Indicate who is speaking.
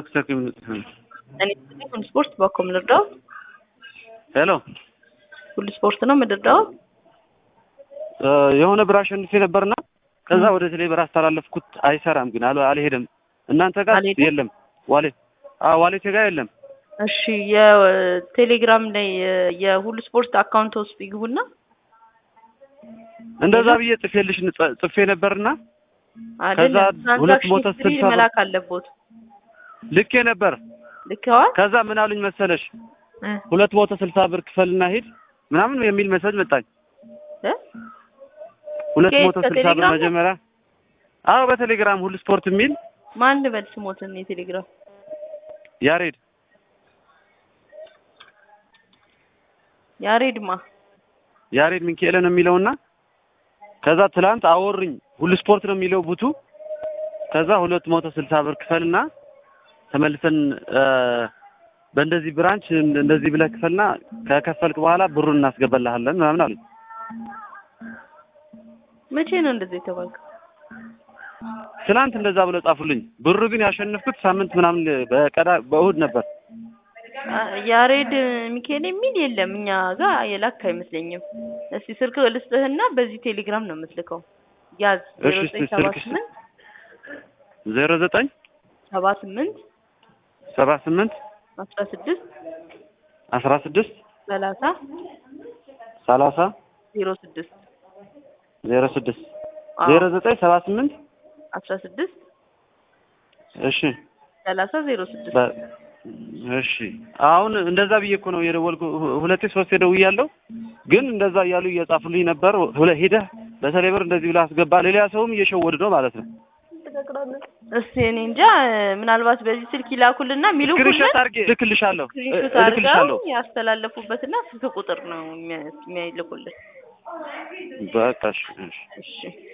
Speaker 1: ክሰክ
Speaker 2: እኔ ሁሉ ስፖርት በኮ ምንርዳው
Speaker 1: ሄሎ
Speaker 2: ሁሉ ስፖርት ነው ምንርዳው
Speaker 1: የሆነ ብር አሸንፌ ነበርና ከዛ ወደ ቴሌ ብር አስተላለፍኩት። አይሰራም ግን አል አልሄድም። እናንተ ጋር
Speaker 2: አልሄድም?
Speaker 1: የለም ዋሌ አዎ ዋሌቴ ጋር የለም።
Speaker 2: እሺ የቴሌግራም ላይ የሁሉ ስፖርት አካውንት ውስጥ ይግቡና
Speaker 1: እንደዛ ብዬ ጽፌልሽ ንጸ- ጽፌ ነበርና
Speaker 2: አይደለም
Speaker 1: ሁለት
Speaker 2: ትራንዛክሽን
Speaker 1: መቶ
Speaker 2: ሂስትሪ
Speaker 1: ስልሳ ብር-
Speaker 2: መላክ አለቦት
Speaker 1: ልኬ ነበር።
Speaker 2: ልከዋል
Speaker 1: ከዛ ምን አሉኝ መሰለሽ
Speaker 2: እ
Speaker 1: ሁለት መቶ ስልሳ ብር ክፈልና ሂድ ምናምን የሚል መሰጅ መጣኝ።
Speaker 2: እ
Speaker 1: ሁለት
Speaker 2: ከየት?
Speaker 1: መቶ ስልሳ ብር
Speaker 2: ከቴሌግራም ነው?
Speaker 1: መጀመሪያ አዎ በቴሌግራም ሁሉ ስፖርት የሚል
Speaker 2: ማን ልበል ስሞትን የቴሌግራም
Speaker 1: ያሬድ
Speaker 2: ያሬድማ
Speaker 1: ያሬድ ሚካኤል ነው የሚለውና ከዛ ትላንት አወሩኝ ሁሉ ስፖርት ነው የሚለው ቡቱ ከዛ ሁለት መቶ ስልሳ ብር ክፈልና ተመልሰን እ በእንደዚህ ብራንች እንደዚህ ብለህ ክፈልና ከከፈልክ በኋላ ብሩን እናስገባልሃለን ምናምን አሉኝ።
Speaker 2: መቼ ነው እንደዚህ የተባልከው?
Speaker 1: ትላንት እንደዛ ብለው ጻፉልኝ። ብሩ ግን ያሸነፍኩት ሳምንት ምናምን በቀዳ በእሁድ ነበር።
Speaker 2: አ- ያሬድ ሚካኤል የሚል የለም እኛ ጋር የላክ አይመስለኝም። እስቲ ስልክ ልስጥህና በዚህ ቴሌግራም ነው የምትልከው። ያዝ
Speaker 1: እሺ፣
Speaker 2: ዜሮ
Speaker 1: እስቲ
Speaker 2: ዘጠኝ ሰባ
Speaker 1: ስልክ ስጥ።
Speaker 2: ስምንት
Speaker 1: ዜሮ ዘጠኝ
Speaker 2: ሰባ ስምንት
Speaker 1: ሰባ ስምንት
Speaker 2: አስራ ስድስት
Speaker 1: አስራ ስድስት
Speaker 2: ሰላሳ
Speaker 1: ሰላሳ
Speaker 2: ዜሮ ስድስት
Speaker 1: ዜሮ ስድስት
Speaker 2: አዎ፣
Speaker 1: ዜሮ ዘጠኝ ሰባ ስምንት
Speaker 2: አስራ ስድስት
Speaker 1: እሺ
Speaker 2: ሰላሳ ዜሮ ስድስት
Speaker 1: በ- እሺ አሁን እንደዛ ብዬ እኮ ነው የደወልኩ። ሁ- ሁለቴ ሶስቴ ደውያለሁ፣ ግን እንደዛ እያሉ እየጻፉልኝ ነበር። ሁለ ሂደህ በተለይ ብር እንደዚህ ብለህ አስገባ። ሌላ ሰውም እየሸወድ ነው ማለት ነው።
Speaker 2: እስቲ እኔ እንጃ ምናልባት በዚህ ስልክ ይላኩልና የሚልኩልን
Speaker 1: ስክሪንሾት አድርጌ እልክልሻለሁ እ-
Speaker 2: ስክሪንሾት
Speaker 1: እልክልሻለሁ።
Speaker 2: አድርገው ያስተላለፉበትና ስልክ ቁጥር ነው የሚያ- የሚልኩልን።
Speaker 1: በቃ እሺ እሺ።
Speaker 2: እሺ